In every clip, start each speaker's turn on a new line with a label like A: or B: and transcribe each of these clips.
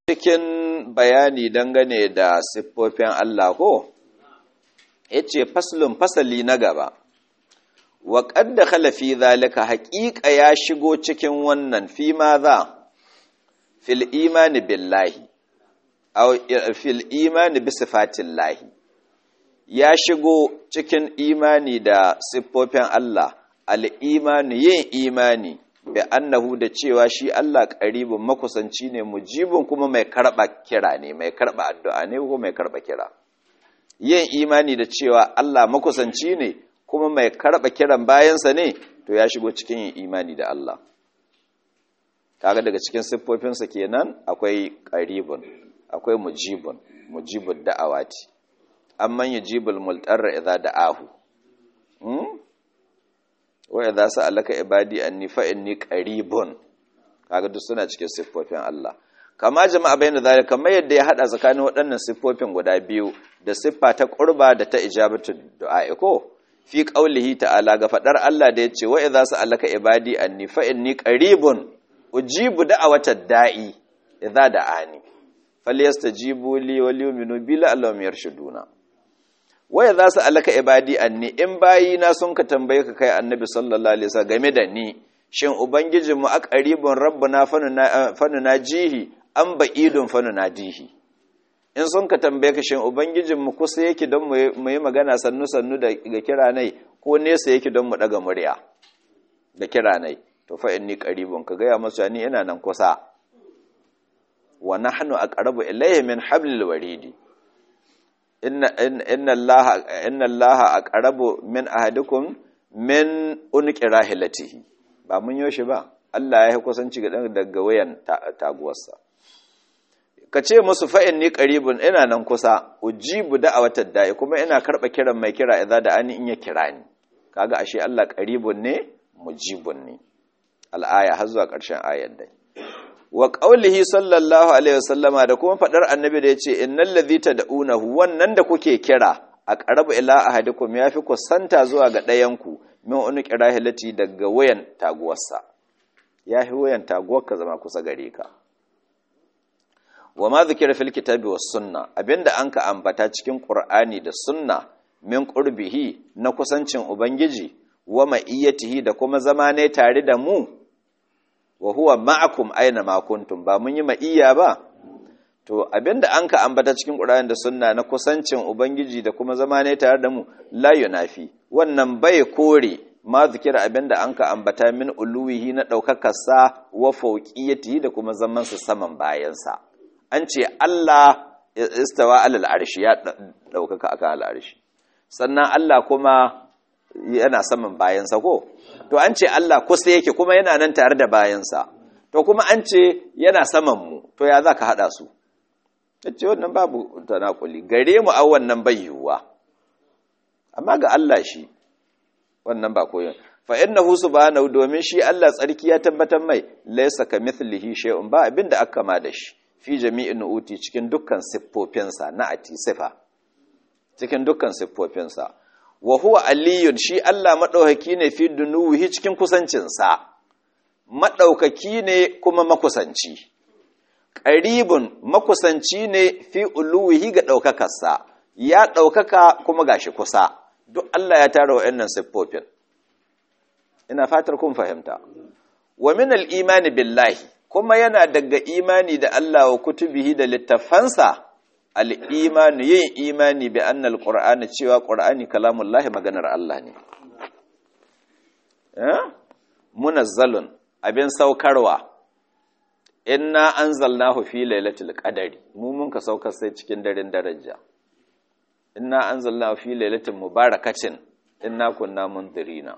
A: cikin bayani dangane da siffofin Allah ko ya ce faslun fasali na gaba wa ƙadda khalafi zalika haƙiƙa ya shigo cikin wannan fi ma za fil imani billahi aw fil imani bi sifatillahi ya shigo cikin imani da siffofin Allah al-imani yin imani bi annahu da cewa shi Allah qaribun makusanci ne mujibun kuma mai karba kira ne mai karba addu'a ne ko mai karba kira yin imani da cewa Allah makusanci ne kuma mai karba kiran bayansa ne to ya shigo cikin yin imani da Allah kaga daga cikin siffofinsa kenan akwai qaribun akwai mujibun mujibud da'awati amman yujibul multarra idza da'ahu hmm? wa idza sa'alaka ibadi anni fa inni qaribun kaga duk suna cikin siffofin Allah kama jama'a bayyana zalika kamar yadda ya hada tsakanin waɗannan siffofin guda biyu da siffa ta qurba da ta ijabatu du'a ko fi qaulihi ta'ala ga fadar Allah da yace wa idza sa'alaka ibadi anni fa inni qaribun ujibu da'awatad da'i idza da'ani falyastajibu li wal yu'minu bi la'allahum yarshuduna waya za su alaka ibadi anni in bayi na sun ka tambaye ka kai annabi sallallahu alaihi wasallam game da ni shin ubangijin mu aqribun rabbuna fanuna jihi an ba'idun fanuna dihi in sun ka tambaye ka shin ubangijin mu kusa yake don mu yi magana sannu sannu da ga kira nai ko nesa yake don mu daga murya da kira nai to fa inni qaribun ka gaya masu ni ina nan kusa wa nahnu aqrabu ilayhi min hablil waridi inna allaha aqrabu min ahadikum min unqi rahilatihi ba mun yoshi ba Allah ya yi kusanci ga daga wayan taguwarsa ka ce musu fa inni qaribun ina nan kusa ujibu da'awatad da'i kuma ina karba kiran mai kira idza da ani in ya kira ni kaga ashe Allah qaribun ne mujibun ne al-aya har zuwa ƙarshen ayar dai wa ƙaulihi sallallahu alaihi wasallama da kuma faɗar annabi da ya ce innal ladhi tad'unahu wannan da kuke kira a qarabu ila ahadikum yafi kusanta zuwa ga ɗayanku min unqi rahilati daga wayan taguwarsa yafi wayan taguwarka zama kusa gare ka wa ma zikira fil kitabi was sunna abinda anka ambata cikin qur'ani da sunna min qurbihi na kusancin ubangiji wa ma'iyatihi da kuma zama ne tare da mu wa huwa ma'akum aina ma kuntum ba mun yi ma'iyya ba to abinda an ka ambata cikin Qur'ani da sunna na kusancin ubangiji da kuma zama ne tare da mu la yunafi wannan bai kore ma zikira abinda an ka ambata min uluwihi na daukakar sa wa fawqiyatihi da kuma zaman sa saman bayan sa an ce Allah istawa alal arshi ya daukaka akan al arshi sannan Allah kuma yana saman bayan sa ko to an ce Allah kusa yake kuma yana nan tare da bayansa to kuma an ce yana saman mu to ya za ka haɗa su ta ce wannan babu tanakuli gare mu a wannan bai yiwuwa amma ga Allah shi wannan ba koyon fa innahu subhanahu domin shi Allah tsarki ya tabbatar mai laysa kamithlihi shay'un ba abinda aka kama da shi fi jami'in nu'uti cikin dukkan siffofinsa na ati sifa cikin dukkan siffofinsa wa huwa aliyun shi Allah maɗaukaki ne fi dunuwihi cikin kusancinsa maɗaukaki ne kuma makusanci ƙaribun makusanci ne fi uluwihi ga ɗaukakarsa ya ɗaukaka kuma gashi kusa duk Allah ya tara wa'annan siffofin ina fatar kun fahimta wa min al-imani billahi kuma yana daga imani da Allah wa kutubihi da littafansa al'imanu yin imani bi annal ƙura'ani cewa ƙura'ani kalamun lahi maganar Allah ne. Munazzalun abin saukarwa, inna an zalnahu fi lailatul qadari mu mun ka saukar sai cikin daren daraja. Inna an zalnahu fi lailatul mubarakacin, inna kunna mundirina.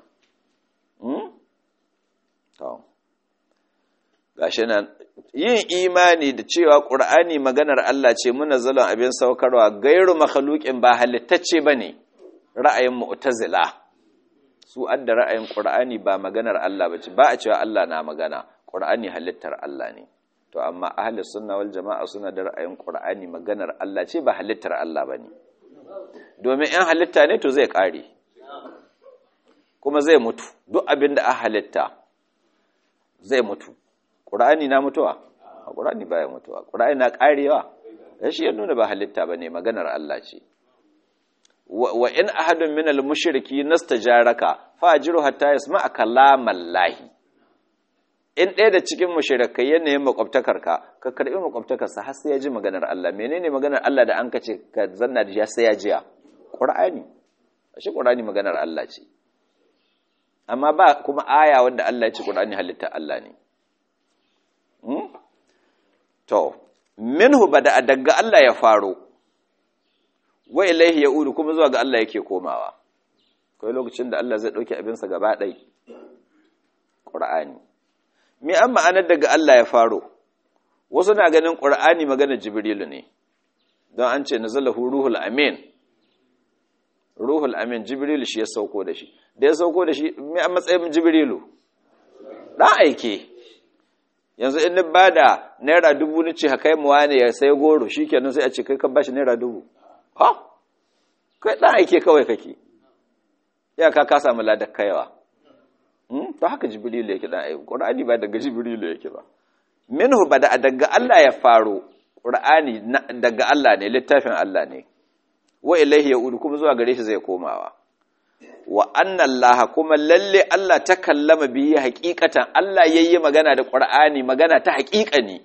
A: Gashi nan, yin imani da cewa ƙur'ani maganar Allah ce muna zalon abin saukarwa gairu makhalukin ba halittacce ba ne ra'ayin mu'tazila su adda ra'ayin ƙur'ani ba maganar Allah ba ce ba a cewa Allah na magana ƙur'ani halittar Allah ne to amma ahli sunna wal jama'a suna da ra'ayin ƙur'ani maganar Allah ce ba halittar Allah ba ne domin in halitta ne to zai ƙare kuma zai mutu duk abin da a halitta zai mutu ƙur'ani na mutuwa qur'ani baya mutuwa qur'ani na karewa shi ya nuna ba halitta bane maganar Allah ce wa in ahadun min al-mushriki nastajaraka fajiru hatta yasma'a kalamallahi in ɗaya da cikin mushrikai yanayin makwabtakarka ka karbi makwabtakarsa har sai ya ji maganar Allah menene maganar Allah da an ka ce ka zanna da shi sai ya jiya qur'ani shi qur'ani maganar Allah ce amma ba kuma aya wanda Allah ya ce qur'ani halitta Allah ne to minhu bada daga Allah ya faro wa ilaihi yaudu kuma zuwa ga Allah yake komawa kai lokacin da Allah zai dauke abinsa gaba ɗai qur'ani me an ma'anar daga Allah ya faro wasu na ganin qur'ani magana jibrilu ne don an ce nazalahu ruhul amin ruhul amin jibrilu shi ya sauko da shi da ya sauko da shi me an matsayin jibrilu dan aike yanzu in ba da naira dubu ni ce haka mu wane ya sai goro shi kenan sai a ce kai kan bashi naira dubu ha kai dan aike kawai kake ya ka ka samu ladar kaiwa to haka jibrilu yake dan aike qur'ani ba daga jibrilu yake ba minhu bada daga Allah ya faro qur'ani daga Allah ne littafin Allah ne wa ilaihi yaudu kuma zuwa gare shi zai komawa wa anna Allah kuma lalle Allah ta kallama biyi hakikatan Allah yayi magana da Qur'ani magana ta hakikani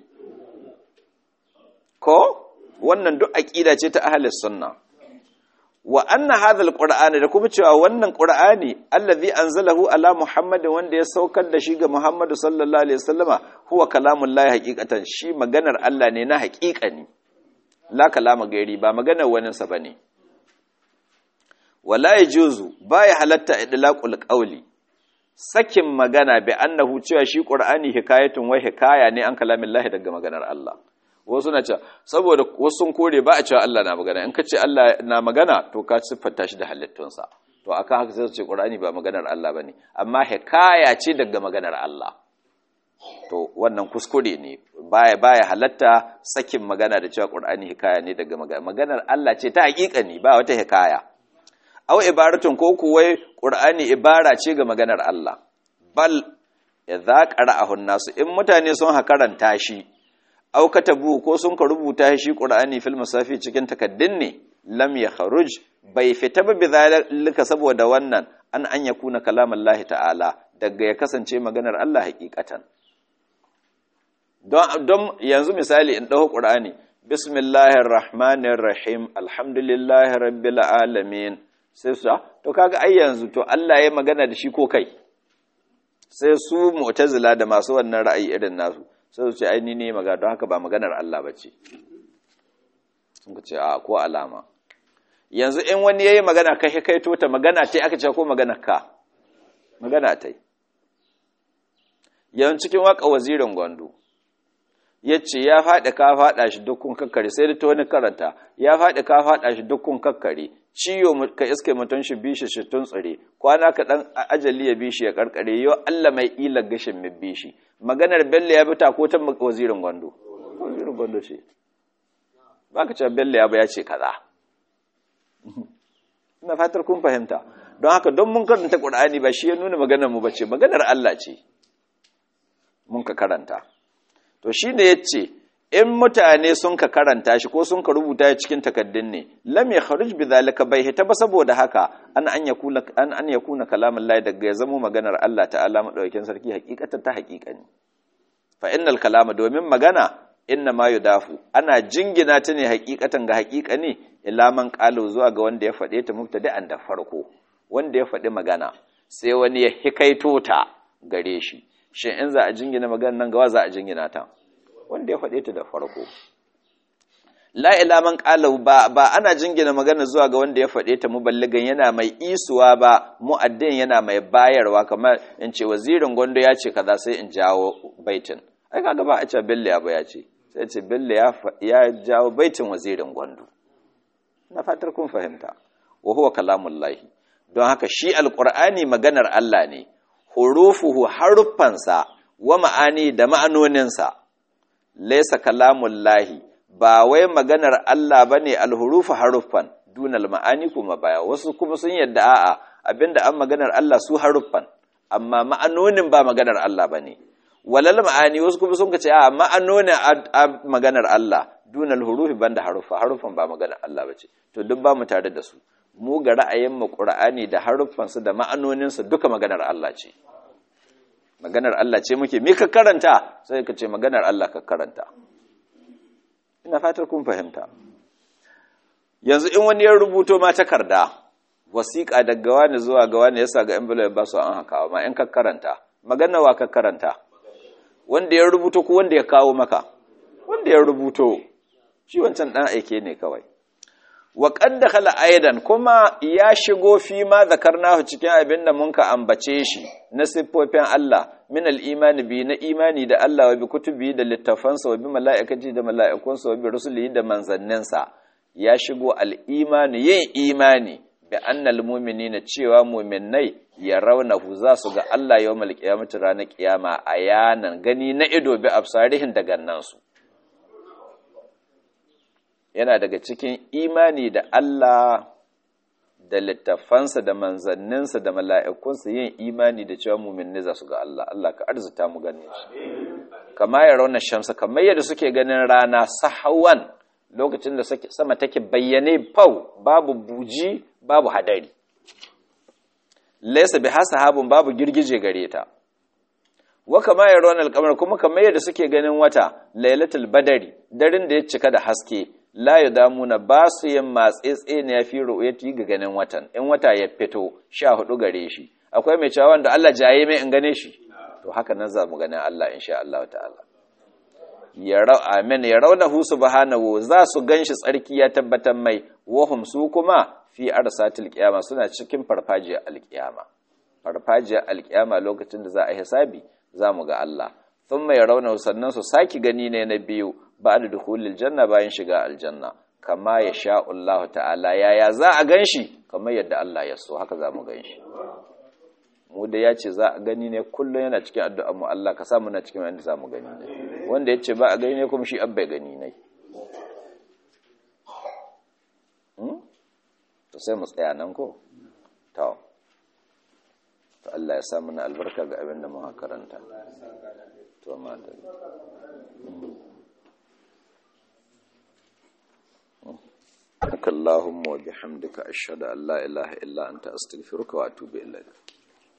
A: ko wannan duk aqida ce ta ahlus sunna wa anna hadha alqur'ana da kuma cewa wannan qur'ani allazi anzalahu ala muhammadin wanda ya saukar da shi ga muhammadu sallallahu alaihi wasallama huwa kalamullahi hakikatan shi maganar Allah ne na hakikani la kalama gairi ba maganar waninsa bane wala yajuzu baya halatta idlaqul qawli sakin magana bi annahu cewa shi qur'ani hikayatun wa hikaya ne an kalamillahi daga maganar Allah wasu na cewa saboda wasu sun kore ba a cewa Allah na magana in ka ce Allah na magana to ka siffanta shi da halittunsa to akan haka sai su ce qur'ani ba maganar Allah bane amma hikaya ce daga maganar Allah to wannan kuskure ne baya baya halatta sakin magana da cewa qur'ani hikaya ne daga maganar Allah ce ta hakika ne ba wata hikaya aw ibaratun ko kuwai qur'ani ibara ce ga maganar Allah bal idza qara'ahu nasu in mutane sun hakaranta shi aw katabu ko sun ka rubuta shi qur'ani fil masafi cikin takaddin ne lam yakhruj bai fita ba bizalika saboda wannan an an yakuna kalamallahi ta'ala daga ya kasance maganar Allah hakikatan don don yanzu misali in dawo qur'ani bismillahir rahmanir rahim alhamdulillahi rabbil alamin sai su to kaga ai yanzu to Allah ya magana da shi ko kai sai su mu'tazila da masu wannan ra'ayi irin nasu sai su ce ai ni ne magana don haka ba maganar Allah bace sun ce a ko alama yanzu in wani yayi magana kai kai to ta magana tai aka ce ko magana ka magana tai yanzu cikin waka wazirin Gondo yace ya faɗi ka faɗa shi dukkan kakkare sai da ta wani karanta ya faɗi ka faɗa shi dukkan kakkare ciyo ka iske mutum shi bishi shi tun tsire kwana ka dan ajali ya bishi ya karkare yo Allah mai ila gashin mai bishi maganar Bello ya bita ko ta wazirin Gondo wazirin Gondo ce baka cewa Bello ya ba ya ce kaza ina fatar kun fahimta don haka don mun karanta Qur'ani ba shi ya nuna maganar mu bace maganar Allah ce mun ka karanta to shi ne ya ce in mutane sun ka karanta shi ko sun ka rubuta ya cikin takaddun ne lam ya kharuj bi zalika bai hita ba saboda haka an an yakuna an an yakuna kalamun Allah daga ya zamo maganar Allah ta'ala madaukakin sarki hakikatan ta hakikani fa innal kalama domin magana inna ma yudafu ana jingina ta ne hakikatan ga hakikani ila man qalu zuwa ga wanda ya faɗe ta mubtada'an da farko wanda ya faɗi magana sai wani ya hikaito ta gare shi shin in za a jingina maganar nan gawa za a jingina ta wanda ya faɗe ta da farko la ila man qala ba ba ana jingina magana zuwa ga wanda ya faɗe ta muballigan yana mai isuwa ba mu'addin yana mai bayarwa kamar in ce wazirin gondo ya ce kaza sai in jawo baitin ai kaga ba a ce belle ya ba ya ce sai ce belle ya ya jawo baitin wazirin gondo na fatar kun fahimta wa huwa kalamullahi don haka shi alqur'ani maganar Allah ne hurufuhu haruffansa wa ma'ani da ma'anoninsa laisa kalamullahi ba wai maganar Allah bane alhurufu haruffan dunal ma'ani kuma baya wasu kuma sun yadda a'a abinda an maganar Allah su haruffan amma ma'anonin ba maganar Allah bane walal ma'ani wasu kuma sun ce a ma'anoni a maganar Allah dunal hurufi banda harufa harufan ba maganar Allah bace to duk ba mu tare da su mu ga ra'ayin mu Qur'ani da harufan su da ma'anonin su duka maganar Allah ce maganar Allah ce muke me ka karanta sai ka ce maganar Allah ka karanta ina fatar kun fahimta yanzu in wani ya rubuto ma takarda wasiƙa daga wani zuwa ga wani yasa ga envelope ba su an haka ma in ka karanta magana wa ka karanta wanda ya rubuto ko wanda ya kawo maka wanda ya rubuto shi wancan dan aike ne kawai wa qad dakhala aidan kuma ya shigo fi ma zakarnahu cikin abin da mun ka ambace shi na siffofin Allah min al-imani bi na imani da Allah wa bi kutubi da littafansa wa bi mala'ikati da mala'ikunsa wa bi rusulihi da manzanninsa ya shigo al-imani yin imani bi annal mu'minina cewa mu'minnai ya raunahu za su ga Allah yawmal qiyamati ranar kiyama ayanan gani na ido bi absarihin da gannansu yana daga cikin imani da Allah da littafansa da manzanninsa da mala'ikunsa yin imani da cewa mu'minai za su ga Allah Allah ka arzuta mu ganin shi kama ya rauna shamsa kamar yadda suke ganin rana sahawan lokacin da sama take bayyane fau babu buji babu hadari laysa bi hasahabun babu girgije gare ta wa kama yaron alqamar kuma kamar yadda suke ganin wata lailatul badari darin da ya cika da haske la yadamuna ba su yin matsetse ne yafi ru'yati ga ganin watan in wata ya fito 14 gare shi akwai mai cewa wanda Allah jaye mai in gane shi to haka nan za mu ganin Allah insha Allah ta'ala ya rau amin ya raunahu subhanahu za su ganshi tsarki ya tabbatar mai wahum su kuma fi arsatil qiyama suna cikin farfajiyar alqiyama farfajiyar alqiyama lokacin da za a hisabi za mu ga Allah thumma ya raunahu sannan su saki gani ne na biyu ba'da dukhulil janna bayan shiga aljanna kama ya sha Allah ta'ala yaya za a ganshi kamar yadda Allah ya so haka za mu ganshi mu da ya ce za a gani ne kullum yana cikin addu'ar mu Allah ka samu na cikin wanda za mu gani ne wanda ya ce ba a gani ne kuma shi abba gani ne to sai mu tsaya nan ko to to Allah ya samu na albarka ga abin da muka karanta to ma da اللهم وبحمدك أشهد أن لا إله إلا أنت أستغفرك وأتوب إليك